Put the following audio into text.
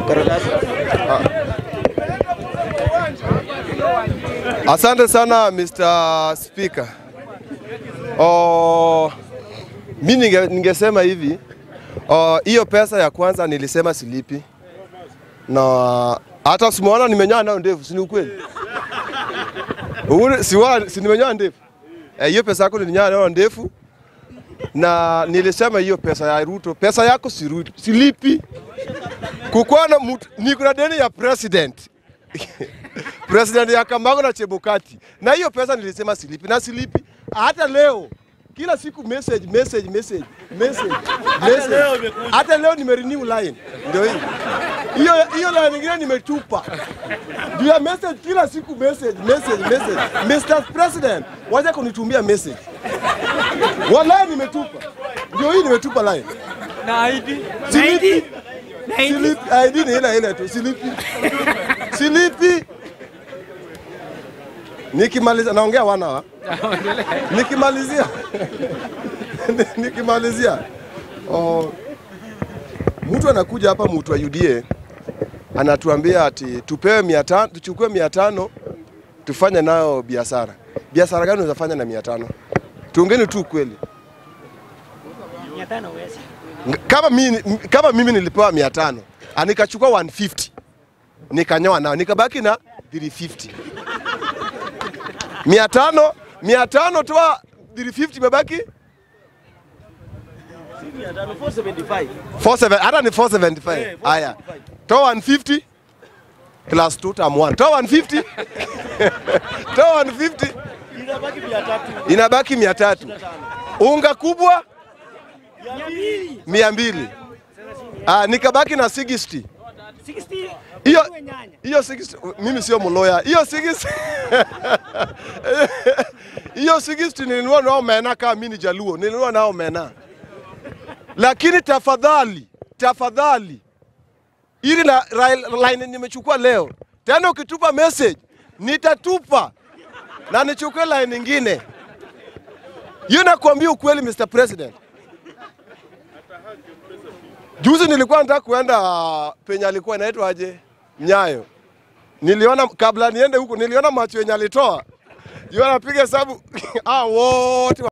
Asante sana Mr. Speaker. Oh, mi ninge, ningesema hivi oh, hiyo pesa ya kwanza nilisema silipi, na hata simuona nimenyoa nayo ndevu, si ni ukweli? Ule- siwa- si nimenyoa ndevu Eh, hiyo pesa yako nilinyoa nayo ndevu, na nilisema hiyo pesa ya Ruto, pesa yako si Ruto, silipi. Kukuwa na mtu, niko na deni ya president president ya Kambago na Chebukati, na hiyo pesa nilisema silipi na silipi hata leo. Kila siku message message message message message. Hata leo nimerenew line, ndio hii hiyo hiyo line nyingine nimetupa juu ya message, kila siku message message message. Mr President, wacha kunitumia message, wallahi nimetupa, ndio hii nimetupa line, na ID silipi silipi, ID ni ile ile tu, silipi silipi. Nikimaliza naongea wana wa nikimalizia nikimalizia, oh, mtu anakuja hapa, mtu wa UDA anatuambia ati tupewe mia tano, tuchukue mia tano tufanye nayo biashara. Biashara gani unafanya na mia tano? Tuongeni tu kweli. Kama mimi, kama mimi nilipewa mia tano nikachukua 150 nikanyoa nao nikabaki na 350 mia tano mia tano toa 350 imebaki 47 hata ni 475 haya toa 150 plus 2 tam 1 toa 150 toa 150 inabaki mia tatu unga kubwa mia mbili ah, nikabaki na 60 hiyo hiyo 60 mimi sio mloya hiyo 60 hiyo 60 nilinunua nao mena kama mimi ni jaluo nilinunua nao mena lakini tafadhali tafadhali ili la, la, line nimechukua leo tena ukitupa message nitatupa na nichukue line nyingine hiyo nakwambia ukweli Mr President Juzi nilikuwa nataka kuenda penye alikuwa inaitwa aje Nyayo. Niliona kabla niende huko, niliona macho yenye alitoa, yeye anapiga hesabu ah, wote